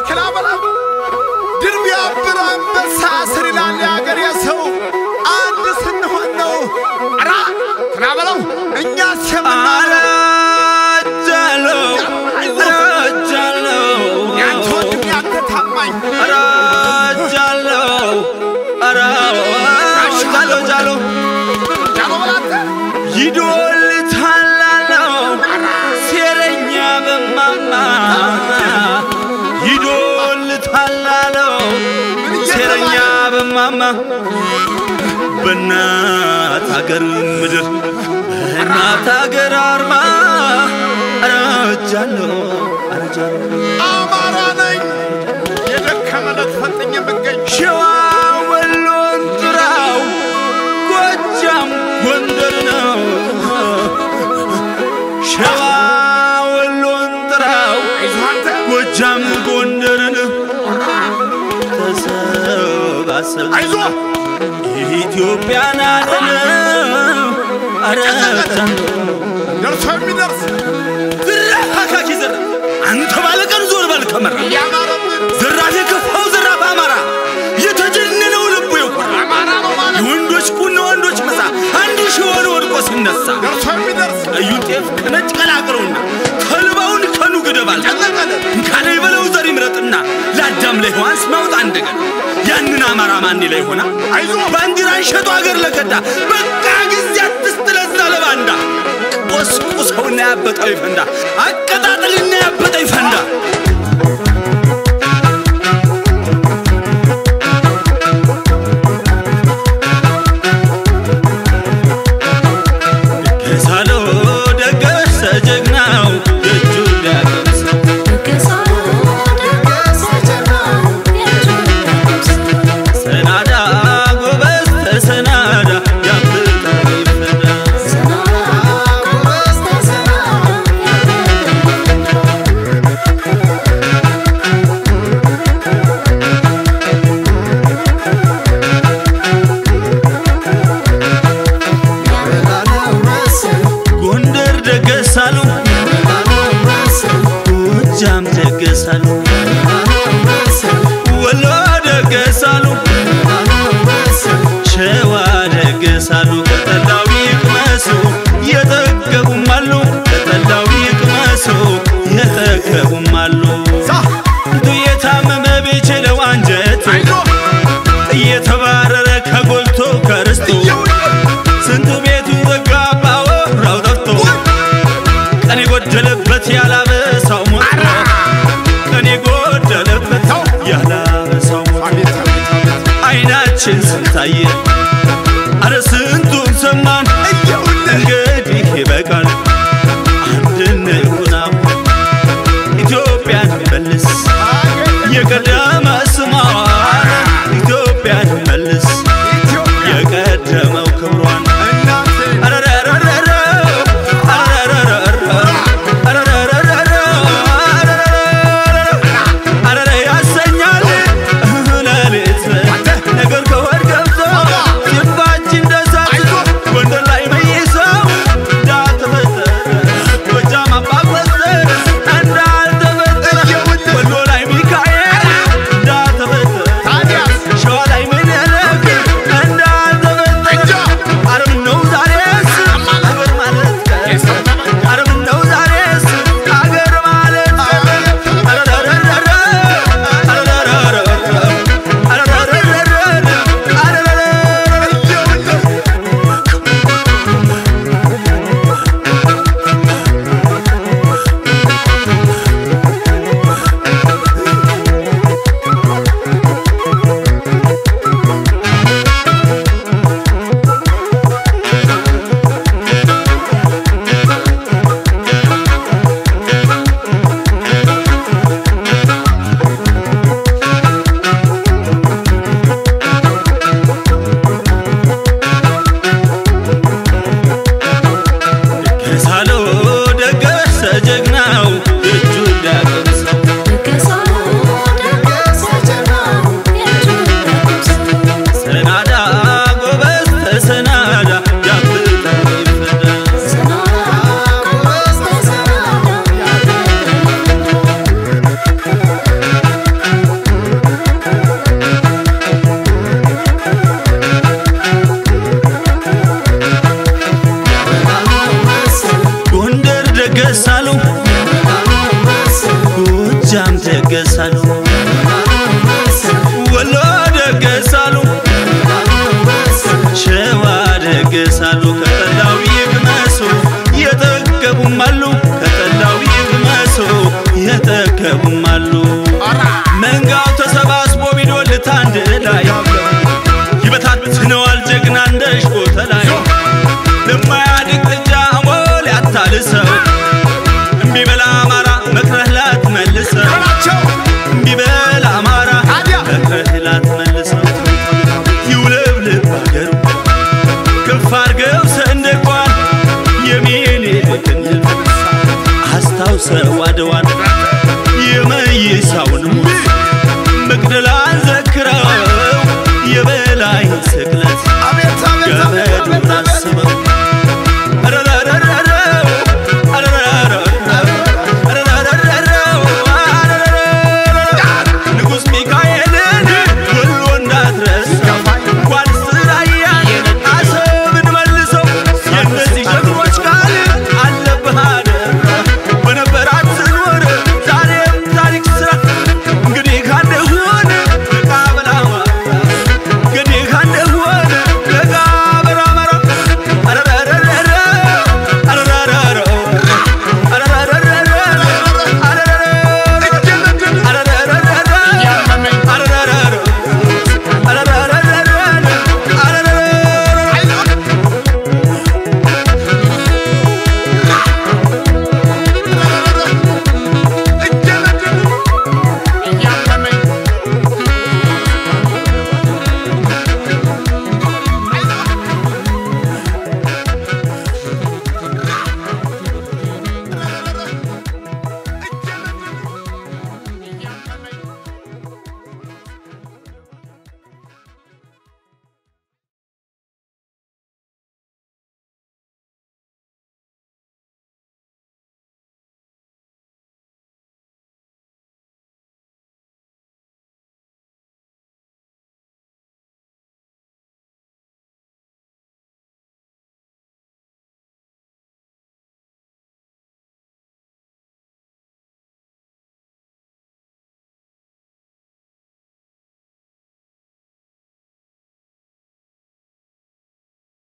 ክላበላ ድር ቢያብር አንበሳ ስር ይላል የአገሬ ሰው አንድ ስንሆን ነው ራ ክላበለው እኛስ የምናለው አረጃለሁ አረጃለሁ ያንተ ወንድም ያንተ ታማኝ አረጃለሁ አረ ጃሎ ጃሎ ጃሎ በላንተ ይዶልታላለው ሴረኛ በማማ ይዶልታላለው ሴረኛ በማማ በእናት አገር ምድር በእናት አገር አርማ አረጃለሁ አረጃለሁ አማራ ነኝ የደከመለት ፈጥኝ የምገኝ ሸዋ ወሎን ጥራው ጎጃም ጎንደር ነው ሸዋ ወሎን ጥራው አይዞህ አንተ ጎጃም ጎንደርን ተሰባሰብ አይዞህ ኢትዮጵያን አለን አረታን ደርሶ የሚደርስ ዝራፋካኪ ዘራ አንተ ባለቀን ዞር በል ከመራ ያማረብን ዘራፍ የከፋው ዘራፍ አማራ የተጀነነው ልቡ የኮራ አማራ ነው ማለት የወንዶች ቁና ወንዶች መሳ አንዱ ሺሆን ወድቆ ሲነሳ ደርሶ የሚደርስ ቀዩ ጤፍ ከነጭ ቀላቅለውና ተልባውን ከኑ ግደባል ጨነቀልን ካለ በለው ዘር ይምረጥና ለአዳም ላይ ሔዋን ስማውጣ እንደገና ያንን አማራ ማን ላይ ሆና አይዞህ ባንዲራን ሸጦ አገር ለከዳ በቃ ጊዜ አትስጥ ለዛ ለባንዳ ቆስቁሰውና ያበጠው ይፈንዳ አቀጣጥልና ያበጠው ይፈንዳ ከሳሎ ደገሰ ጀግናው የእጁ ሊያቀምሰው ሰናዳ ጎበዝ ተሰናዳ ያምልጠው ይፈንዳ ጎንደር ደገሳሉ ጎጃም ደገሳሉ ወሎ ደገሳሉ ሸዋ ደገሳሉ ከጠላው ይቅመሱ የጠገቡም አሉ ከጠላው ይቅመሱ የጠገቡም አሉ ዛ የታመመ ቤችለው አንጀቱ አይዞህ እየተባረረ ከጎልቶ ከርስቱ ስንቱ ቤቱ ዘጋባ ወራው ጠፍቶ ቀን የጎደለበት ያላበሳው ሞቶ ቀን የጎደለበት ያላበሳው ሞቶ አቤት አቤት አቤት አይናችን ስንታየ አረ ስንቱን ሰማን እንግዲህ ይበቃል አንድነት ሁናው ኢትዮጵያን መልስ የቀደመ ስሟን ኢትዮጵያን መልስ የቀደመው ክብሯን አረረረረረ አረረረረረ አረረረረረ አረረ ያሰኛል ሌሊት ነገር ከወድ ገብቶ ጎጃም ደገሳሉ ወሎ ደገሳሉ ሸዋ ደገሳሉ ከጠላው ይቅመሱ የጠገቡም አሉ ከጠላው ይቅመሱ የጠገቡም አሉ መንጋው ተሰባስቦ ቢዶልት አንድ ላይ ይበታትነዋል ጀግና እንደ ሽቦተ ላይ ለማያድግ ጥጃ አሞሌ አታልሰው እምቢ በላ አማራ መክረህ ላትመልሰው በላቸው እምቢ በላ አማራ ታዲያ? መክረህ ላትመልሰው ይውለብልብ አገሩ ከፍ አድርገው ሰንደቋን የሚኒልክን ድል አስታውሰው አድዋን የመይሳው